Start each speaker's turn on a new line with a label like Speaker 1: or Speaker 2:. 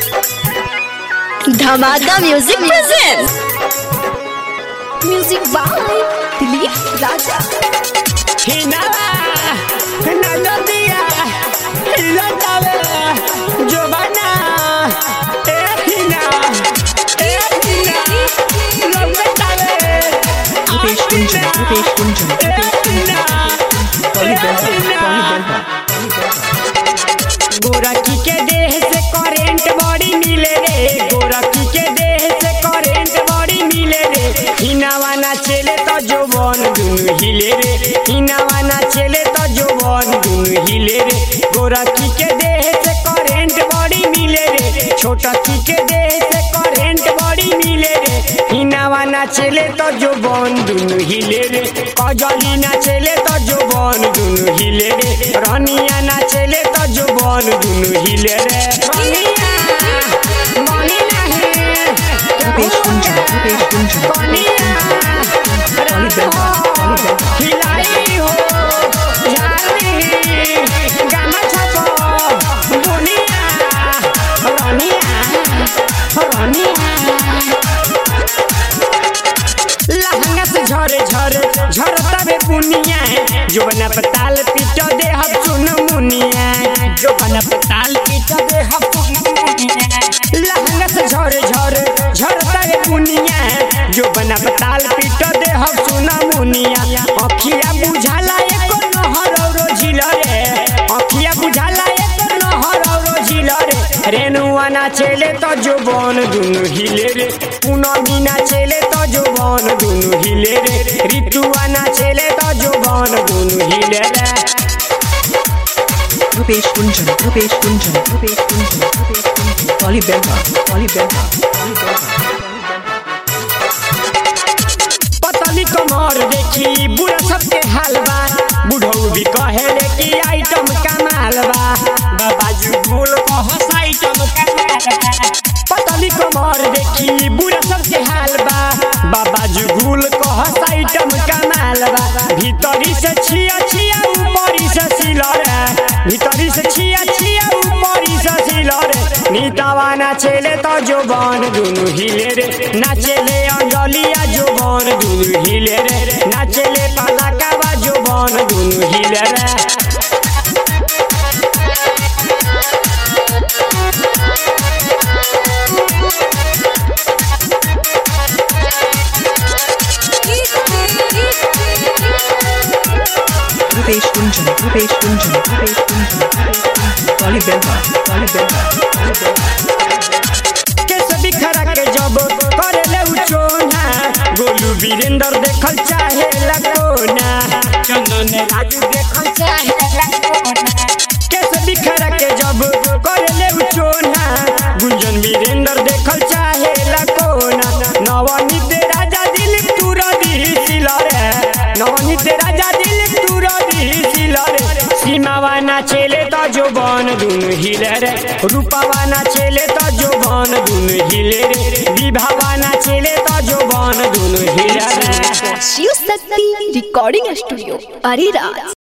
Speaker 1: धमाका music presents music by Dilip Raja
Speaker 2: हिनावा नदिया हिलतावे जोबाना ए हिना ए हिना लगतावे
Speaker 3: Rupesh Kunjan, Rupesh Kunjan, Rupesh Kunjan. Polly Belva, Polly Belva.
Speaker 2: गोरखी के देह से करेंट बॉडी मिले रे गोरखी के देह से करेंट बॉडी मिले रे हिनावा ना चले तो जोबन दुनु हिले रे हिनावा ना चले तो जोबन दुनु हिले रे गोरखी के देह से करेंट बॉडी मिले रे छोटकी के देह से करेंट बॉडी मिले रे हिनावा ना चले तो जोबन दुनु हिले रे कजली ना चले तो जोबन दुनु हिले रे रनिया ना चले तो जोबन दुनु हिले रे रनिया मनी नाही
Speaker 3: Rupesh Kunjan, Rupesh Kunjan,
Speaker 2: कनिया
Speaker 3: Polly Belva, Polly Belva.
Speaker 2: हिलाई हो जानी गाना छापो दुनिया रनिया रनिया लहंगा से झरे झरे झरता बे पुनिया जो बना पताल पीटो दे हम सुन मुनिया जो बना पताल पीटो दे हम सुन मुनिया लहंगा से झरे झरे झरता बे पुनिया जो बना पताल पीटो दे हम सुन मुनिया अखिया बुझाला एको नहर औरो झिल रे अखिया बुझाला एको नहर औरो झिल रे रेनुआ ना चले तो जो बन दुनु हिले रे पूनमी ना चले तो जो बन दुनु हिले रे ऋतुआ ना चले तो जो बन दुनु हिले रे
Speaker 3: Rupesh Kunjan, Rupesh Kunjan, Rupesh Kunjan, Rupesh Kunjan. Polly Belva, Polly Belva, Polly Belva.
Speaker 2: पतली कमर देखी बुढ़ा सबके हालबा बुढ़ऊ भी कहेले कि आइटम कमाल बा बाबाजू बोल कहस आइटम कमाल बा पतली कमर देखी बुढ़ा सबके हालबा बाबाजू भूल कहस आइटम कमाल बा भीतरी से छिया छिया ऊपरी से सिलर भीतरी से छिया छिया ऊपरी से सिलर नीतावा ना चले तो जो बन दुनु हिले रे ना चले अंजलिया जो बन दुनु हिले रे ना चले पलाकावा जो बन दुनु हिले रे
Speaker 3: Rupesh Kunjan, Rupesh Kunjan, Rupesh Kunjan, Rupesh Kunjan. Polly Belva, Polly Belva, Polly Belva.
Speaker 2: केस बिखरा के जब करे ले उचोना गोलू वीरेंद्र देखल चाहे लकोना चंदन राजू देखल चाहे लकोना केस बिखरा के जब करे ले उचोना गुंजन वीरेंद्र देखल चाहे लकोना नवनीत राजा दिल तुरा दी सिलरे नवनीत राजा दिल तुरा दी सिलरे सीमावा ना चले तो जो बन दुनु हिले रे रूपावा ना चले तो जो बन दुनु हिले रे विभावा ना चले तो जो बन दुनु हिले रे
Speaker 1: शिव शक्ति रिकॉर्डिंग स्टूडियो अरेराज